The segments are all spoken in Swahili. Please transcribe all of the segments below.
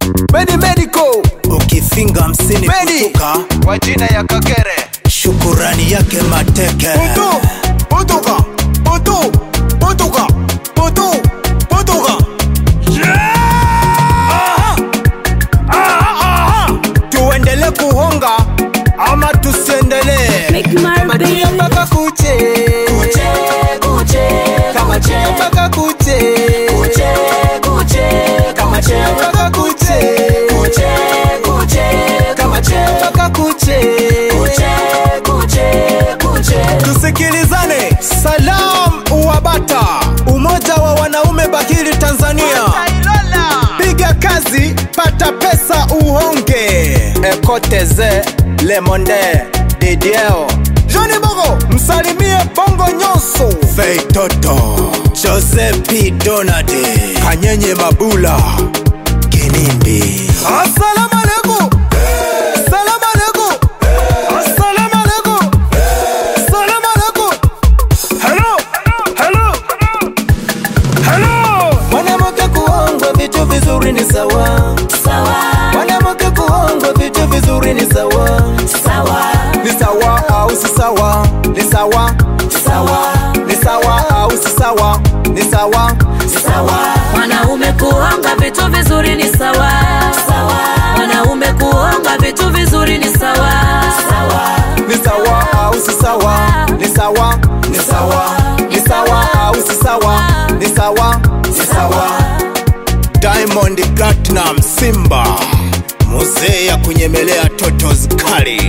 Medi Medical ukifinga hamsini Medi kutoka kwa jina ya Kakere shukurani yake mateke Putu Putuka Putu Putuka Putu Putuka Aha. Aha, aha. tuendele kuhonga ama tusiendelee Make my Kamatia baby. mpaka kuche Kuche, kuche, Kamatia kuche. mpaka kuche Kuche, kuche, kuche. mpaka kuche Kuche, kuche, kuche. mpaka kuche Kuche, kuche, kuche. tusikilizane salam uwabata umoja wa wanaume bakili tanzania piga kazi pata pesa uhonge ekoteze lemonde didieo joni bogo msalimie bongo nyonso feitoto jose p donald kanyenye mabula kinimbi Assalamu alaikum. Assalamu alaikum. Assalamu alaikum. Assalamu alaikum. Hello. Hello. Hello. Mwanamke kuongwa vitu vizuri ni sawa. Sawa, Mwanamke kuongwa vitu vizuri ni sawa. sawa, Ni sawa au si sawa? Ni sawa. sawa, Ni sawa au si sawa? Ni sawa. sawa. Mwanaume kuonga vitu vizuri ni sawa, sawa. Mwanaume kuonga vitu vizuri ni sawa, sawa. Ni sawa au si sawa? Ni sawa. Ni sawa. Ni sawa au si sawa? Ni sawa. Ni sawa. diamond platinum simba muzee ya kunyemelea totos kali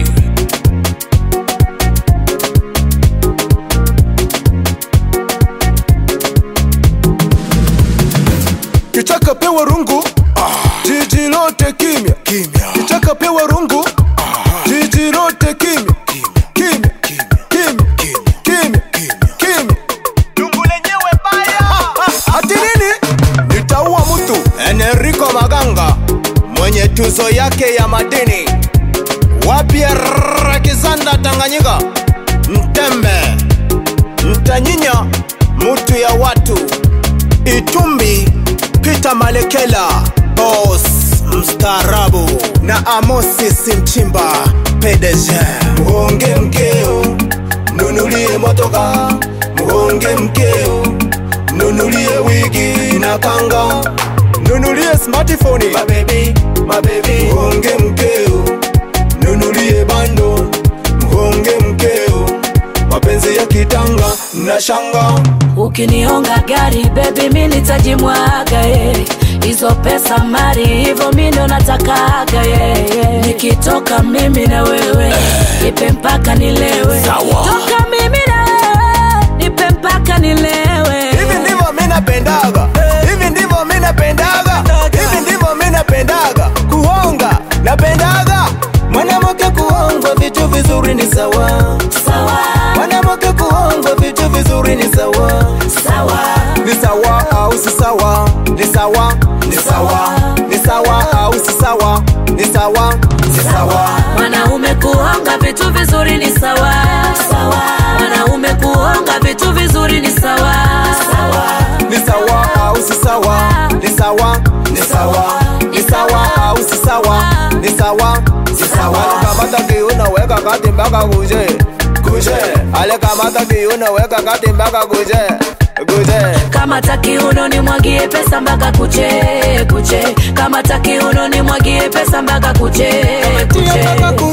kichaka pewa rungu jiji lote kimya kimya kichaka pewa rungu jiji lote kimya kimya kimya kimya kimya dungu lenyewe baya ati nini nitaua mtu enrico maganga mwenye tuzo yake ya madini wapya rakizanda tanganyika mtembe mtanyinya mutu ya watu itumbi pita malekela bos mstaarabu na amosi simchimba pdg muhonge mkeo mnunulie motoka muhonge mkeo mnunulie wigi na kanga mnunulie smartphone mabebi mabebi muhonge mkeo mnunulie bando muhonge mkeo mapenzi ya kitanga na shanga ukinionga gari bebi mi nitajimwaga eh. hizo pesa mari hivyo mi ndo natakaga eh, eh. nikitoka mimi na wewe nipe mpaka nilewe Sawa. toka mimi na wewe nipe mpaka nilewe hivi ndivyo mi napendaga hivi ndivyo mi napendaga hivi ndivyo mi napendaga kuhonga napendaga mwanamke kuhongwa vitu vizuri ni sawa sawa mwanamke kuhongwa vitu vizuri ni sawa sawa ni sawa au si sawa ni sawa ni sawa ni sawa au si sawa ni sawa ni sawa mwanaume kuonga vitu vizuri ni sawa sawa mwanaume kuonga vitu vizuri ni sawa sawa ni sawa au si sawa ni sawa ni sawa ni sawa au si sawa ni sawa ni sawa kamata kiuno weka kati mpaka kuje kuje ale kamata kiuno weka kati mpaka kuje kuje kama takiuno ni mwagie pesa mpaka kuche kuche kama takiuno ni mwagie pesa mpaka kuche tia mpaka kuche